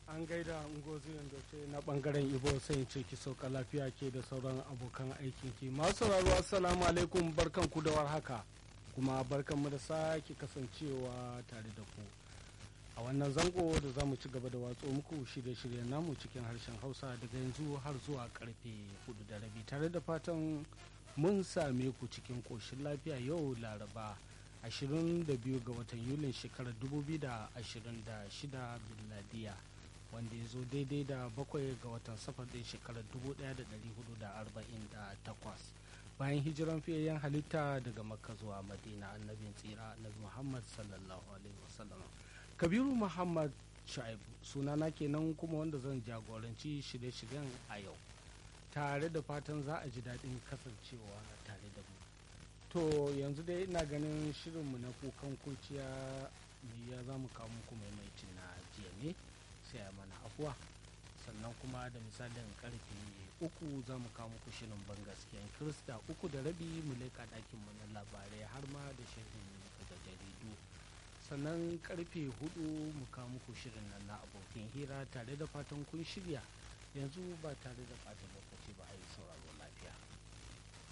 an gaida ngozi ce na bangaren ibo sai ce ki sauka lafiya ke da sauran abokan aikin ki masu sauraro assalamu alaikum barkan ku da warhaka kuma barkan mu da sake kasancewa tare da ku a wannan zango da za mu ci gaba da watso muku shirye-shiryen namu cikin harshen hausa daga yanzu har zuwa karfe hudu da rabi tare da fatan mun same ku cikin koshin lafiya yau laraba 22 ga watan yulin shekarar 2026 biladiya wanda ya zo daidai da bakwai ga watan safar din shekarar 1448 bayan hijiran fiyayyen halitta daga makka zuwa madina annabin tsira annabi muhammad sallallahu alaihi wasallam kabiru muhammad shaibu sunana kenan kuma wanda zan jagoranci shirye-shiryen a yau tare da fatan za a ji daɗin kasancewa tare da mu to yanzu dai ina ganin shirinmu na kukan kurciya ne ya za mu kawo muku maimaitin na jiya ne sai a mana afuwa sannan kuma da misalin karfe uku za mu kawo muku shirin ban gaskiyan kirista uku da rabi mu leƙa ɗakinmu na labarai har ma da shirin daga jaridu sannan karfe hudu mu kawo muku shirin nan na abokin hira tare da fatan kun shirya yanzu ba tare da fatan lokaci ba a yi sauraro lafiya